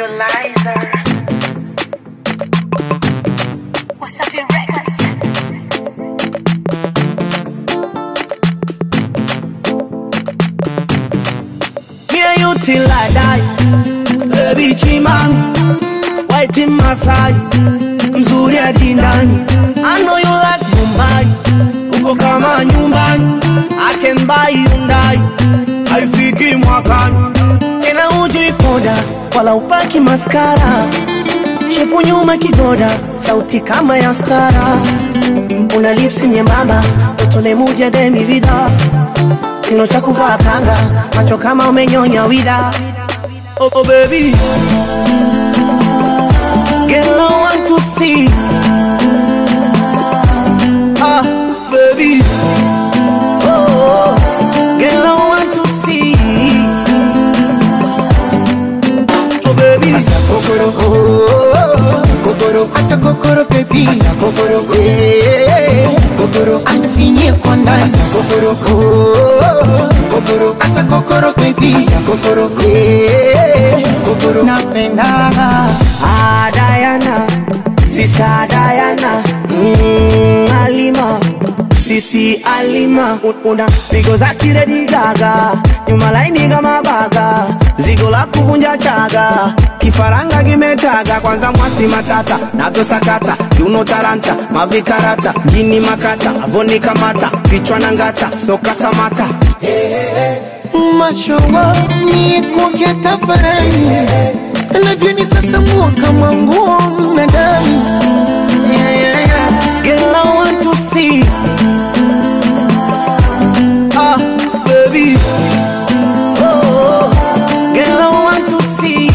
Visualizer. Wasafi Records. Me and you till I die Baby chimami White in Masai Mzuri hadi ndani I know you like Mumbai Uko kama nyumbani I can buy Hyundai Haifiki mwakani Tena hujui poda Wala upaki maskara Shepu nyuma kigoda Sauti kama ya stara Una lipsi nyembamba Utole muje demi vida Kino cha kuvaa kanga, macho kama umenyonya wida. Oh, oh baby, girl I want to see. Ah, baby, oh, oh, girl I want to see. Oh baby, Asa kokoro, oh, kokoro, asa kokoro baby, asa kokoro, eh, kokoro, anifinye kwa ndani, asa kokoro, oh, kokoro, asa kokoro baby, asa kokoro, eh, kokoro, napenda, ah Diana, sister Diana, mm, Alima. Sisi Alima Un- una pigo za kiredi gaga nyuma laini kama baga zigo la kuvunja chaga kifaranga kimetaga kwanza mwasi matata navyosakata kiuno taranta mavikarata jini makata avoni kamata vichwa na ngata soka samata mashowa ni kuongea tafarani, lavyoni sasa mua kama nguo mnadani, yeah, yeah, yeah. Girl, I want to see. Ah, baby. Oh, girl, I want to see.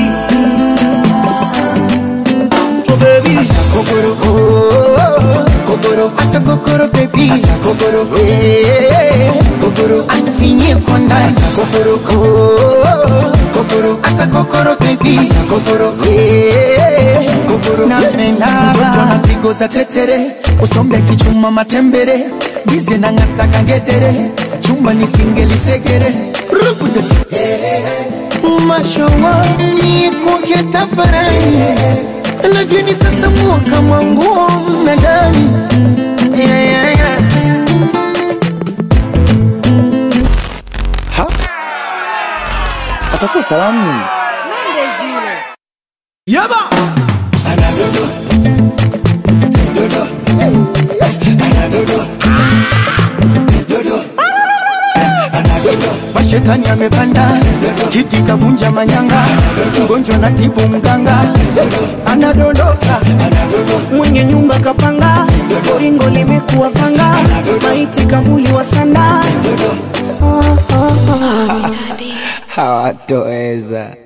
Oh, baby. kokoro, oh, kokoro, asa kokoro baby, asa kokoro, eh, kokoro, anifinye kwa ndani, asa kokoro, oh, kokoro, asa kokoro baby, asa kokoro, eh, kokoro, napenda mtoto anapigo za tetere, usombe kichuma matembere, bize na ngata kangedere, chumba nisingelisekere, rubude, mashowa ni kuongea tafarani lavyoni sasa mua kama nguo na ndani yeah, yeah, yeah. atakuwa salamu Yaba. mashetani amepanda kiti kabunja manyanga mgonjwa na tibu mganga anadondoka mwenye nyumba kapanga ringo limekuwa fanga maiti kavuli wa sanda hawatoweza